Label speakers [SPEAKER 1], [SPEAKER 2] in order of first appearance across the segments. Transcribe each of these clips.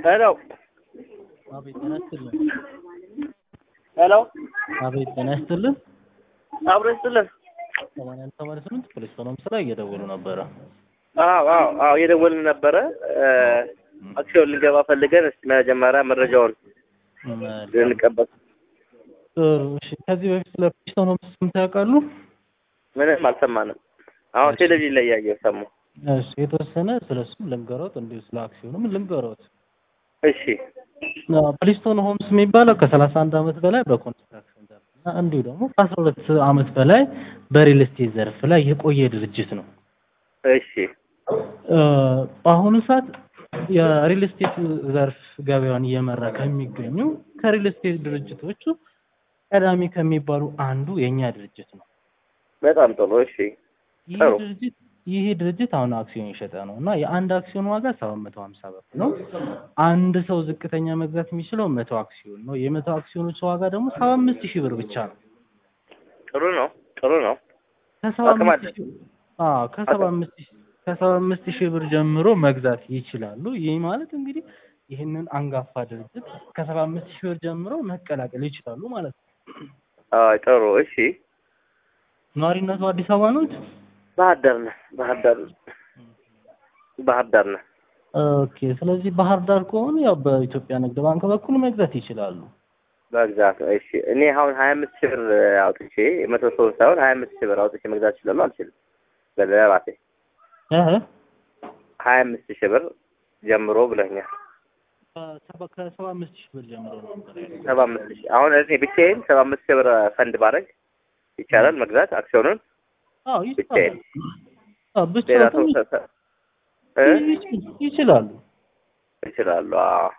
[SPEAKER 1] ሄሎ
[SPEAKER 2] አቤት ጤና ይስጥልን።
[SPEAKER 1] ሄሎ
[SPEAKER 2] አቤት ጤና ይስጥልን።
[SPEAKER 1] አብሮ ይስጥልን።
[SPEAKER 2] ሰማንያ አንድ ሰማንያ ስምንት ፖሊስ ሆኖም ስራ እየደወሉ ነበረ።
[SPEAKER 1] አዎ አዎ አዎ እየደወልን ነበረ። አክሲዮን ልንገባ ፈልገን እስኪ መጀመሪያ መረጃውን ልንቀበል።
[SPEAKER 2] ጥሩ እሺ። ከዚህ በፊት ስለ ፖሊስ ሆኖም ሰምተው ያውቃሉ?
[SPEAKER 1] ምንም አልሰማንም። አሁን ቴሌቪዥን ላይ እያየሁ ሰማሁ።
[SPEAKER 2] እሺ የተወሰነ ስለሱም ልንገሮት፣ እንዲሁ ስለ አክሲዮኑም ልንገሮት።
[SPEAKER 1] እሺ
[SPEAKER 2] ፕሊስቶን ሆምስ የሚባለው ከሰላሳ አንድ ዓመት በላይ በኮንስትራክሽን ዘርፍ እና እንዲሁ ደግሞ ከአስራ ሁለት ዓመት በላይ በሪል ስቴት ዘርፍ ላይ የቆየ ድርጅት ነው።
[SPEAKER 1] እሺ
[SPEAKER 2] በአሁኑ ሰዓት የሪል ስቴት ዘርፍ ገበያውን እየመራ ከሚገኙ ከሪል ስቴት ድርጅቶቹ ቀዳሚ ከሚባሉ አንዱ የእኛ ድርጅት ነው።
[SPEAKER 1] በጣም ጥሩ። እሺ
[SPEAKER 2] ይህ
[SPEAKER 1] ጥሩ።
[SPEAKER 2] ድርጅት ይህ ድርጅት አሁን አክሲዮን የሸጠ ነው እና የአንድ አክሲዮን ዋጋ ሰባት መቶ ሀምሳ ብር ነው። አንድ ሰው ዝቅተኛ መግዛት የሚችለው መቶ አክሲዮን ነው። የመቶ አክሲዮኖች ዋጋ ደግሞ ሰባ አምስት ሺህ ብር ብቻ ነው።
[SPEAKER 1] ጥሩ ነው። ጥሩ ነው።
[SPEAKER 2] ከሰባ
[SPEAKER 1] አቅም
[SPEAKER 2] አምስት
[SPEAKER 1] አለ።
[SPEAKER 2] ሺህ አዎ ከሰባ አምስት ሺህ ከሰባ አምስት ሺህ ብር ጀምሮ መግዛት ይችላሉ። ይህ ማለት እንግዲህ ይህንን አንጋፋ ድርጅት ከሰባ አምስት ሺህ ብር ጀምሮ መቀላቀል ይችላሉ ማለት ነው።
[SPEAKER 1] አዎ ጥሩ። እሺ
[SPEAKER 2] ነዋሪነቱ አዲስ አበባ ነው።
[SPEAKER 1] ባህር ዳር ነህ? ባህር ዳር ባህር ዳር ነህ?
[SPEAKER 2] ኦኬ። ስለዚህ ባህር ዳር ከሆኑ ያው በኢትዮጵያ ንግድ ባንክ በኩል መግዛት ይችላሉ።
[SPEAKER 1] በግዛት እሺ። እኔ አሁን ሀያ አምስት ሺህ ብር አውጥቼ መቶ ሰው ሳይሆን ሀያ አምስት ሺህ ብር አውጥቼ መግዛት እችላለሁ አልችልም? በራሴ
[SPEAKER 2] እህ
[SPEAKER 1] ሀያ አምስት ሺህ ብር ጀምሮ ብለኛል።
[SPEAKER 2] ከሰባ ከሰባ አምስት ሺህ ብር ጀምሮ ነው ነበር ያለው።
[SPEAKER 1] ሰባ አምስት ሺህ አሁን እኔ ብቻዬን ሰባ አምስት ሺህ ብር ፈንድ ባደርግ ይቻላል መግዛት አክሲዮኑን
[SPEAKER 2] አዎ
[SPEAKER 1] ብቻዬን?
[SPEAKER 2] ይችላሉ። አዎ
[SPEAKER 1] ሌላ ሰው
[SPEAKER 2] ብቻዎትን
[SPEAKER 1] ሰ- ሰ- እ?
[SPEAKER 2] ይች- ይችላሉ።
[SPEAKER 1] ይችላሉ። አዎ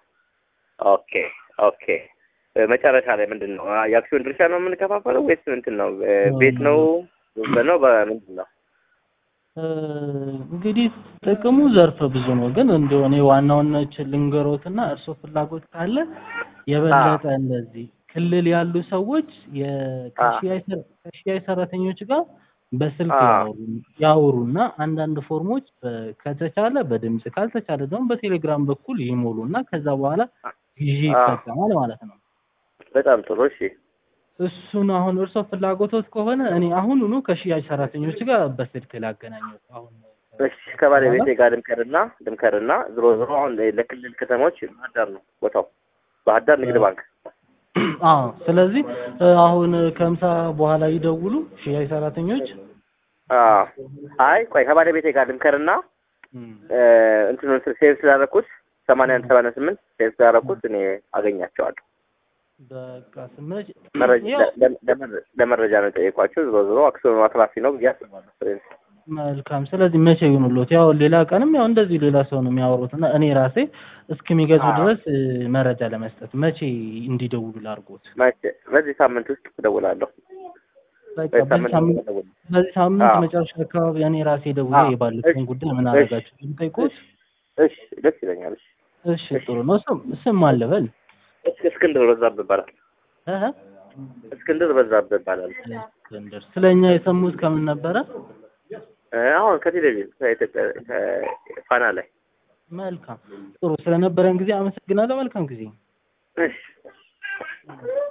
[SPEAKER 1] ኦኬ ኦኬ። እ፣ መጨረሻ ላይ ምንድን ነው አ፣ የአክሲዮን ድርሻ ነው የምንከፋፈለው ወይስ ምንድን ነው? እ፣ ቤት ነው ነው በምንድን ነው?
[SPEAKER 2] እ፣ እንግዲህ ጥቅሙ ዘርፈ ብዙ ነው፣ ግን እንደው እኔ ዋናውን ልንገሮትና እርስዎ ፍላጎት ካለ የበለጠ እንደዚህ ክልል ያሉ ሰዎች የ- ከሽያጭ ሰ- ከሽያጭ ሰራተኞች ጋር በስልክ
[SPEAKER 1] አዎ።
[SPEAKER 2] ያወሩ- ያወሩና አንዳንድ ፎርሞች በ- ከተቻለ በድምጽ ካልተቻለ ደግሞ በቴሌግራም በኩል ይሞሉና ከዛ በኋላ ግዢ
[SPEAKER 1] አዎ።
[SPEAKER 2] ይፈጸማል ማለት ነው።
[SPEAKER 1] በጣም ጥሩ። እሺ
[SPEAKER 2] እሱን አሁን እርስዎ ፍላጎቶት ከሆነ እኔ አሁኑኑ ከሽያጭ ሰራተኞች ጋር በስልክ ላገናኘው አሁን
[SPEAKER 1] እሺ ከባለቤቴ ጋር ድምከርና ድምከርና ዝሮ ዝሮ አሁን ለክልል ከተሞች ባህር ዳር ነው ቦታው ባህር ዳር ንግድ ባንክ
[SPEAKER 2] አዎ ስለዚህ እ፣ አሁን ከምሳ በኋላ ይደውሉ ሽያጭ ሰራተኞች
[SPEAKER 1] አዎ አይ ቆይ ከባለቤቴ ጋር ድምከርና እ፣ እንትኑን ሴቭ ስላደረኩት ሰማንያ አንድ ሰማንያ ስምንት ሴቭ ስላደረኩት እኔ አገኛቸዋለሁ
[SPEAKER 2] በቃ ስመጭ
[SPEAKER 1] መረጃ
[SPEAKER 2] ያው
[SPEAKER 1] ለ- ለመረ- ለመረጃ ነው የጠየኳቸው ዝሮ ዝሮ አክሲዮኑ አትራፊ ነው ብዬ አስባለሁ ፍሬንስ
[SPEAKER 2] መልካም ስለዚህ መቼ ይሁኑሎት ያው ሌላ ቀንም ያው እንደዚህ ሌላ ሰው ነው የሚያወሩት እና እኔ ራሴ እስከሚገዙ
[SPEAKER 1] አዎ።
[SPEAKER 2] ድረስ እ፣ መረጃ ለመስጠት መቼ እንዲደውሉ ላድርጎት
[SPEAKER 1] መቼ በዚህ ሳምንት ውስጥ እደውላለሁ
[SPEAKER 2] በቃ
[SPEAKER 1] በዚህ
[SPEAKER 2] በዚህ
[SPEAKER 1] ሳምንት
[SPEAKER 2] ሳምንት
[SPEAKER 1] ውስጥ እደውላለሁ
[SPEAKER 2] በዚህ ሳምንት
[SPEAKER 1] አዎ።
[SPEAKER 2] መጨረሻ አካባቢ እኔ ራሴ ደውዬ
[SPEAKER 1] አዎ።
[SPEAKER 2] የባለፈውን
[SPEAKER 1] እሺ።
[SPEAKER 2] ጉዳይ ምን
[SPEAKER 1] እሺ።
[SPEAKER 2] አደረጋችሁ ጠይቆት
[SPEAKER 1] እሺ ደስ ይለኛል እሺ
[SPEAKER 2] እሺ ጥሩ ነው ስም ስም አለበል
[SPEAKER 1] እስ- እስክንድር በዛብህ ይባላል
[SPEAKER 2] እህ
[SPEAKER 1] እስክንድር በዛብህ ይባላል
[SPEAKER 2] እስክንድር ስለ እኛ የሰሙት ከምን ነበረ?
[SPEAKER 1] እ፣ አሁን ከቴሌቪዥን ከኢትዮጵያ ፋና ላይ
[SPEAKER 2] መልካም ጥሩ ስለነበረን ጊዜ አመሰግናለሁ። መልካም ጊዜ
[SPEAKER 1] እሺ